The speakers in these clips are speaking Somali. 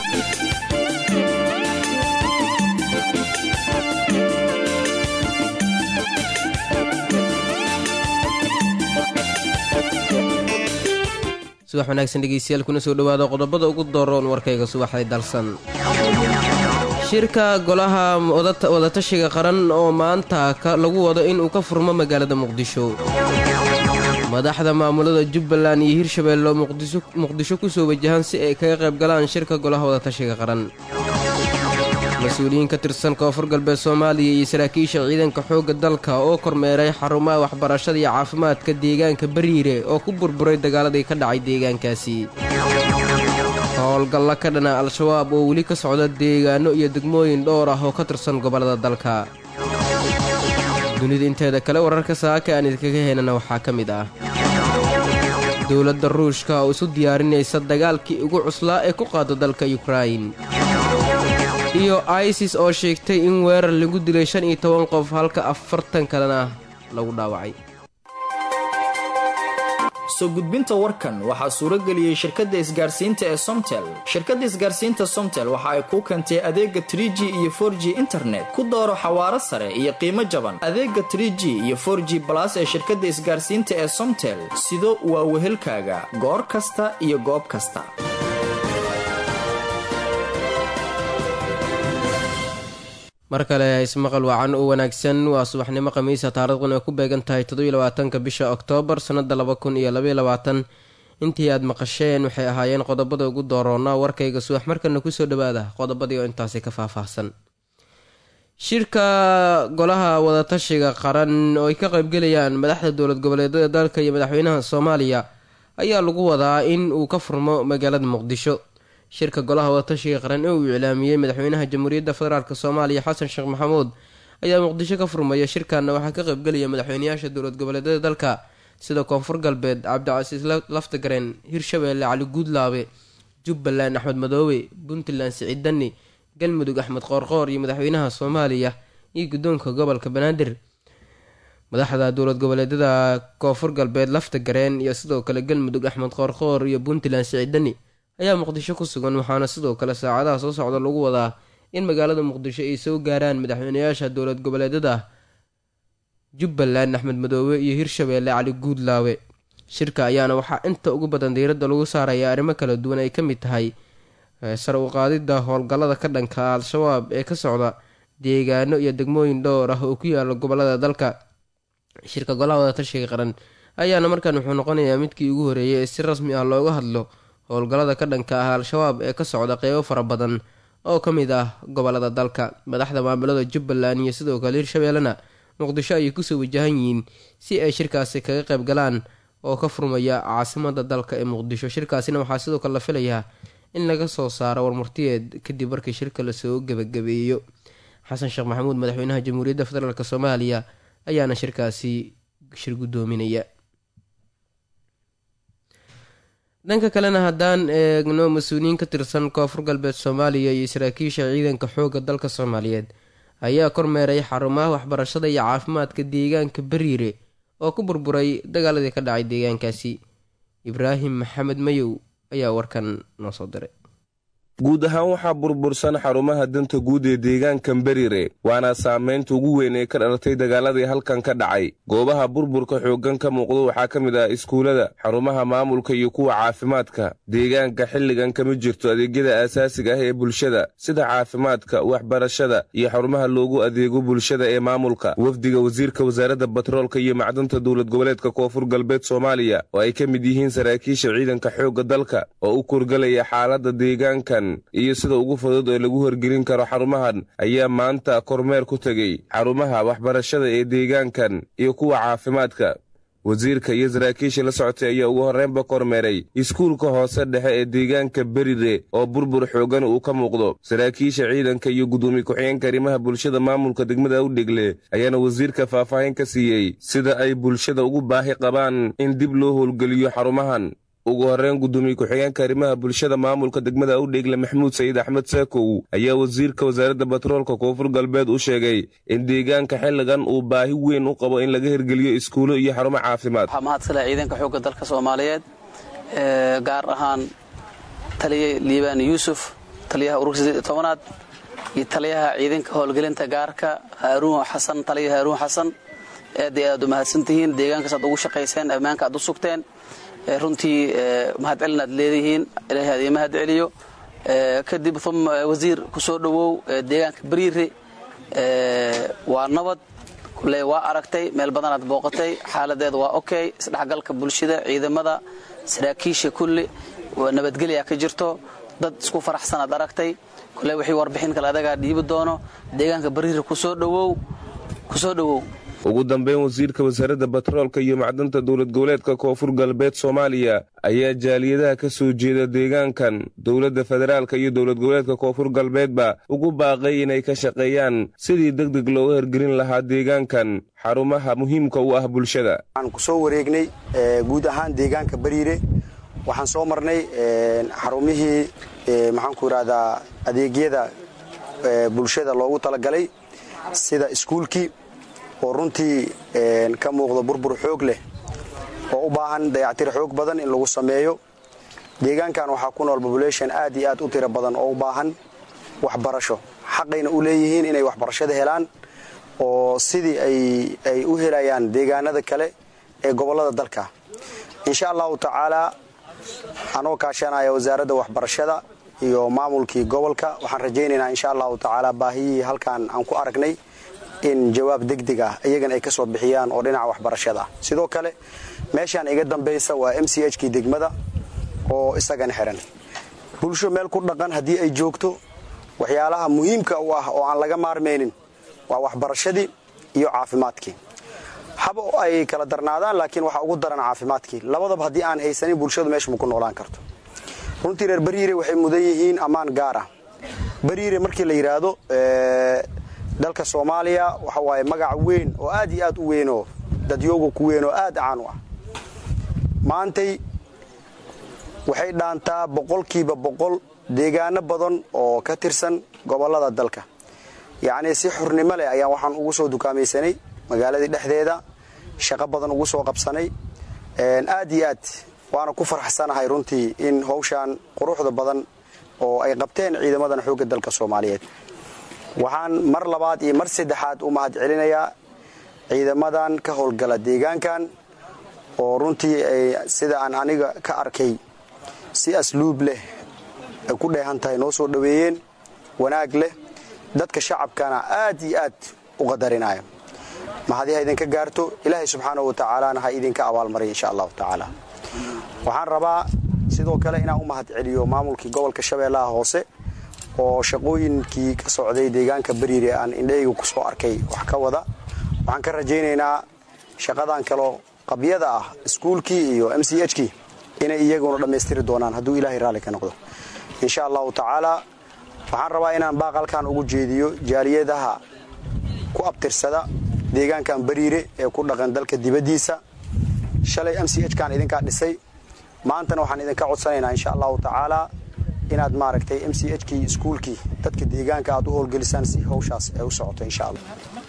subax wanaagsan dhegeystayaal kuna soo dhowaada qodobada ugu dooroon warkayga subaxday dalsan shirka golaha wadatashiga qaran oo maanta lagu wado inuu ka furmo magaalada muqdisho madaxda maamulada jubbaland iyo hirshabeelle oo muqdisho kusoo wajahan si ay kaga qayb galaan shirka golaha wadatashiga qaran mas-uuliyiin ka tirsan koonfur galbeed soomaaliya iyo saraakiisha ciidanka xoogga dalka oo kormeeray xarumaha waxbarashada iyo caafimaadka deegaanka bariire oo ku burburay dagaaladii ka dhacay deegaankaasi howlgalla ka dhana al-shabaab oo weli ka socda deegaano iyo degmooyin dhowr ah oo ka tirsan gobollada dalka dunida inteeda kale wararka saaka aan idinkaga heynana waxaa ka mid ah dowladda ruushka oo isu diyaarinaysa dagaalkii ugu cuslaa ee ku qaada dalka yukrain iyo isis oo sheegtay in weerar lagu dilay shan iyo toban qof halka afartan kalena lagu dhaawacay soo gudbinta warkan waxaa suurageliyey shirkadda isgaarsiinta ee somtel shirkadda isgaarsiinta somtel waxa ay kuu keentay adeega tr g iyo for g internet ku dooro xawaaro sare iyo qiimo jaban adeega tr g iyo for g balas ee shirkadda isgaarsiinta ee somtel sido waa wehelkaaga goor kasta iyo goob kasta mar kale ismaqal wacan u wanaagsan waa subaxnimo khamiisa taarikhdan ay ku beegan tahay toddobylabaatanka bisha oktoobar sannada laba kun iyo labaiyo labaatan intii aad maqasheen waxay ahaayeen qodobada ugu dooroona warkayga subax markana kusoo dhawaada qodobadii oo intaasi ka faahfaahsan shirka golaha wadatashiga qaran oo ay ka qaybgelayaan madaxda dowlad goboleedyada dalka iyo madaxweynaha soomaaliya ayaa lagu wadaa in uu ka furmo magaalada muqdisho shirka golaha wadatashiga qaran ee uu iclaamiyey madaxweynaha jamhuuriyadda federaalk soomaaliya xasan sheekh maxamuud ayaa muqdisho ka furmaya shirkanna waxaa ka qaybgelaya madaxweynayaasha dowlad goboleedyada dalka sida koonfur galbeed cabdicasiis laftagaren hirshabeelle cali guudlaabe jubbaland axmed madoobe puntland siciid dani galmudug axmed qoorqoor iyo madaxweynaha soomaaliya iyo guddoonka gobolka banaadir madaxda dowlad goboleedyada koonfur galbeed laftagareen iyo sidoo kale galmudug axmed qoorqoor iyo puntland siciid dani ayaa muqdisho ku sugan waxaana sidoo kale saacadaha soo socda lagu wadaa in magaalada muqdisho ay soo gaaraan madaxweynayaasha dowlad goboleedyada jubbaland axmed madoobe iyo hirshabeelle cali guudlaawe shirka ayaana waxaa inta ugu badan diiradda lagu saaraya arrimo kala duwan ay ka mid tahay sar u qaadidda howlgallada ka dhanka al-shabaab ee ka socda deegaano iyo degmooyin dhowr ah oo ku yaala gobolada dalka shirka golaha wadatashiga qaran ayaana markaan wuxuu noqonayaa midkii ugu horeeyay ee si rasmi ah looga hadlo howlgallada ka dhanka ah al-shabaab ee ka socda qeybo fara badan oo ka mid ah gobolada dalka madaxda maamulada jubbaland iyo sidoo kale hirshabeellena muqdisho ayay kusoo wajahan yihiin si ay shirkaasi kaga qayb galaan oo ka furmaya caasimada dalka ee muqdisho shirkaasina waxaa sidoo kale la filayaa in laga soo saaro warmurtiyeed kadib markii shirka lasoo gebagabeeyo xasan sheekh maxamuud madaxweynaha jamhuuriyadda federaalk soomaaliya ayaana shirkaasi shir guddoominaya dhanka kalena haddaan eegno mas-uuliyiin ka tirsan koonfur galbeed soomaaliya iyo saraakiisha ciidanka xoogga dalka soomaaliyeed ayaa kormeeray xarumaha waxbarashada iyo caafimaadka deegaanka bariire oo ku burburay dagaaladii ka dhacay deegaankaasi ibraahim maxamed mayow ayaa warkan noo soo diray guud ahaan waxaa burbursan xarumaha danta guud ee deegaankan berire waana saamaynta ugu weyn ee ka dhalatay dagaaladii halkan ka dhacay goobaha burburka xooggan ka muuqdo waxaa ka mid ah iskuullada xarumaha maamulka iyo kuwa caafimaadka deegaanka xilligan kama jirto adeegyada aasaasiga ah ee bulshada sida caafimaadka waxbarashada iyo xarumaha loogu adeego bulshada ee maamulka wafdiga wasiirka wasaaradda batroolka iyo macdanta dowlad goboleedka koonfur galbeed soomaaliya oo ay ka mid yihiin saraakiisha ciidanka xoogga dalka oo u kurgalaya xaaladda deegaankan iyo sida ugu fudud ee lagu horgelin karo xarumahan ayaa maanta kormeer ku tegey xarumaha waxbarashada ee deegaankan iyo kuwa caafimaadka wasiirka iyo saraakiisha la socotay ayaa ugu horreynba kormeeray iskuulka hoose dhexe ee deegaanka berire oo burbur xooggan uu ka muuqdo saraakiisha ciidanka iyo guddoomiye ku-xigeenka arrimaha bulshada maamulka degmada awdhegle ayaana wasiirka faahfaahin ka siiyey sida ay bulshada ugu baahi qabaan in dib loo howlgeliyo xarumahan ugu horreyn guddoomiye ku-xigeenka arrimaha bulshada maamulka degmada awdheegle maxamuud sayid axmed saakow ayaa wasiirka wasaaradda batroolka koonfur galbeed u sheegay in deegaanka xilligan uu baahi weyn u qabo in laga hirgeliyo iskuulo iyo xarumo caafimaad waxaa mahadsale ciidanka xoogga dalka soomaaliyeed gaar ahaan taliye liibaan yuusuf taliyaha ururka tobanaad iyo taliyaha ciidanka howlgelinta gaarka haaruun xasan taliya haaruun xasan aad iyo aad u mahadsantihiin deegaankaas aad ugu shaqayseen ammaanka aad u sugteen runtii mahad celin aad leedihiin ilaahay aad ii mahad celiyo kadib uma wasiir ku soo dhowow deegaanka bariire waa nabad kule waa aragtay meel badanaad booqatay xaaladeeda waa okay isdhexgalka bulshada ciidamada saraakiisha kulli nabadgelya ka jirto dad isku faraxsanaad aragtay kule wixii warbixin kale adagaa dhiibi doono deegaanka bariire kusoo dhowow kusoo dhowow ugu dambeyn wasiirka wasaaradda batroolka iyo macdanta dowlad goboleedka koonfur galbeed soomaaliya ayaa jaaliyadaha ka soo jeeda deegaankan dowladda federaalka iyo dowlad goboleedka koonfur galbeedba ugu baaqay inay ka shaqeeyaan sidii deg deg looga hergelin lahaa deegaankan xarumaha muhiimka u ah bulshada waxaan ku soo wareegnay guud ahaan deegaanka bariire waxaan soo marnay xarumihii maxaanku idhahdaa adeegyada bulshada loogu talagalay sida iskuulkii oo runtii ka muuqda burbur xoog leh oo u baahan dayactir xoog badan in lagu sameeyo deegaankan waxaa ku nool population aad iyo aad u tiro badan oo u baahan waxbarasho xaqayna u leeyihiin inay waxbarashada helaan oo sidii ay u helayaan deegaanada kale ee gobollada dalka insha allahu tacaalaa anoo kaashanaya wasaaradda waxbarashada iyo maamulkii gobolka waxaan rajaynaynaa insha allahu tacaala baahiyihii halkan aan ku aragnay in jawaab degdeg ah iyagan ay ka soo bixiyaan oo dhinaca waxbarashada ah sidoo kale meeshaan iga dambaysa waa m c h kii degmada oo isagana xihan bulsho meel ku dhaqan haddii ay joogto waxyaalaha muhiimka u ah oo aan laga maarmaynin waa waxbarashadii iyo caafimaadkii haba ay kala darnaadaan laakiin waxaa ugu daran caafimaadkii labadaba haddii aan haysanin bulshadu meesha ma ku noolaan karto runtii reer bariire waxay mudan yihiin ammaan gaar ah bariire markii la yidhaahdo dalka soomaaliya waxa waaye magac weyn oo aad iyo aad u weynoo dadyooga ku weyn oo aad caan u ah maantay waxay dhaantaa boqolkiiba boqol deegaano badan oo ka tirsan gobollada dalka yacnii si xurnimo leh ayaan waxaan ugu soo dukaamaysanay magaaladii dhexdeeda shaqo badan ugu soo qabsanay aad iyo aad waana ku farxsanahay runtii in hawshaan quruxda badan oo ay qabteen ciidamadan xoogga dalka soomaaliyeed waxaan mar labaad iyo mar saddexaad u mahad celinayaa ciidamadan ka howlgala deegaankan oo runtii ay sida aan aniga ka arkay si asluub leh ay ku dheehan tahay noo soo dhoweeyeen wanaag leh dadka shacabkana aad iyo aad u qadarinaya mahadi ha idinka gaarto ilaahay subxaanahu wa tacaalana ha idinka abaalmariya insha allahu tacaala waxaan rabaa sidoo kale inaan u mahad celiyo maamulkii gobolka shabeellaha hoose oo shaqooyinkii ka socday deegaanka bariire aan indhahayga ku soo arkay wax ka wada waxaan ka rajaynaynaa shaqadan kaloo qabyada ah iskuulkii iyo m c h kii inay iyaguna dhammaystiri doonaan hadduu ilaahay raalli ka noqdo insha allahu tacaalaa waxaan rabaa inaan baaqalkan ugu jeediyo jaaliyadaha ku abtirsada deegaankan bariire ee ku dhaqan dalka dibaddiisa shalay m c h kaan idinkaa dhisay maantana waxaan idinka codsanaynaa insha allahu tacaalaa inaad maaragtay m c h kii iskuulkii dadka deegaanka aad u howlgelisaan si hawshaas ay u socoto insha allah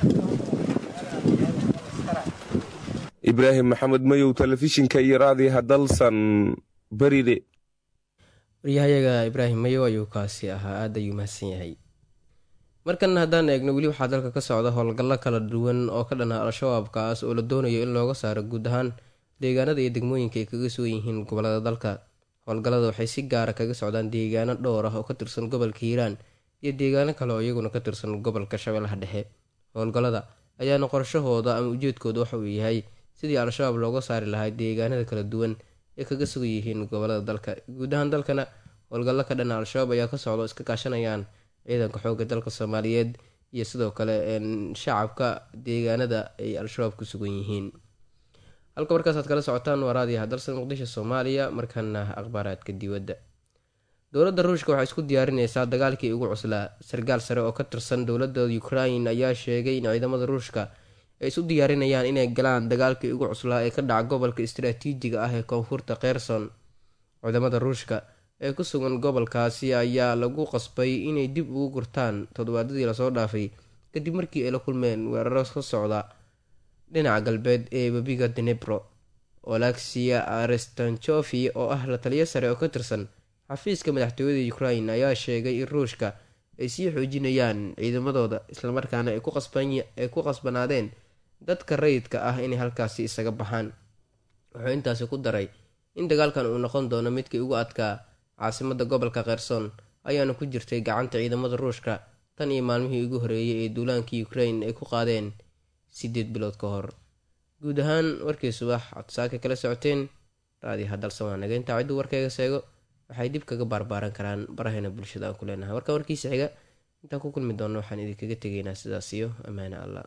ibraahim maxamed mayow telefishinka iyo raadiyaha dalsan beride waryahayaga ibraahim mayow ayuu kaasi ahaa aada ayuu mahadsan yahay markan haddaan eegno weli waxaa dalka ka socda howlgallo kala duwan oo ka dhanaa al-shabaabkaas oo la doonayo in looga saaro guud ahaan deegaanada iyo degmooyinka ay kaga sugan yihiin gobolada dalka howlgallada waxay si gaara kaga socdaan deegaano dhowr ah oo ka tirsan gobolka hiiraan iyo deegaano kale oo iyaguna ka tirsan gobolka shabeellaha dhexe howlgallada ayaana qorshahooda ama ujeedkooda waxa uu yahay sidii al-shabaab looga saari lahaa deegaanada kala duwan ee kaga sugan yihiin gobolada dalka guud ahaan dalkana howlgallo ka dhana al-shabaab ayaa ka socda oo iska kaashanayaan ciidanka xoogga dalka soomaaliyeed iyo sidoo kale shacabka deegaanada ay al-shabaab ku sugan yihiin halka markaasaad kala socotaan waa raadiyaha dalsan muqdisho soomaaliya markaana akhbaaraadka dibadda dowladda ruushka waxay isku diyaarineysaa dagaalkii ugu cuslaa sarkaal sare oo ka tirsan dowladda ukrain ayaa sheegay in ciidamada ruushka ay isu diyaarinayaan inay galaan dagaalkii ugu cuslaa ee ka dhaca gobolka istaraatiijiga ah ee koonfurta kherson ciidamada ruushka ee ku sugan gobolkaasi ayaa lagu qasbay inay dib ugu gurtaan toddobaadadii lasoo dhaafay kadib markii ay la kulmeen weeraro ka socda dhinaca galbeed ee webiga denebro olexia arestanchofi oo ah la taliyo sare oo ka tirsan xafiiska madaxtooyada ukrain ayaa sheegay in ruushka ay sii xoojinayaan ciidamadooda islamarkaana ay ku qasbanaadeen dadka rayidka ah inay halkaasi isaga baxaan wuxuu intaasi ku daray in dagaalkan uu noqon doono midkii ugu adkaa caasimada gobolka kherson ayaana ku jirtay gacanta ciidamada ruushka tan iyo maalmihii ugu horeeyay ee duulaankii ukrain ay ku qaadeen sideed bilood ka hor guud ahaan warkii subax codsaaka kala socoteen raadiyo hadalsan waa naga intaa cidduu warkayga seego waxay dib kaga baarbaaran karaan barahayna bulshada aan ku leenahay warka warkiisa xiga intaan ku kulmi doonno waxaan idinkaga tegaynaa sidaas iyo ammaane allah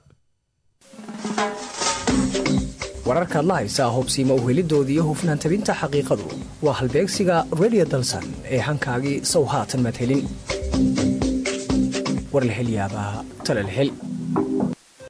wararkaad la haysaa hubsiima uhelidoodii hufnaan tabinta xaqiiqadu waa halbeegsiga redio dalsan ee hankaagii sow haatan maad helin war la hel yaabaa tale la hel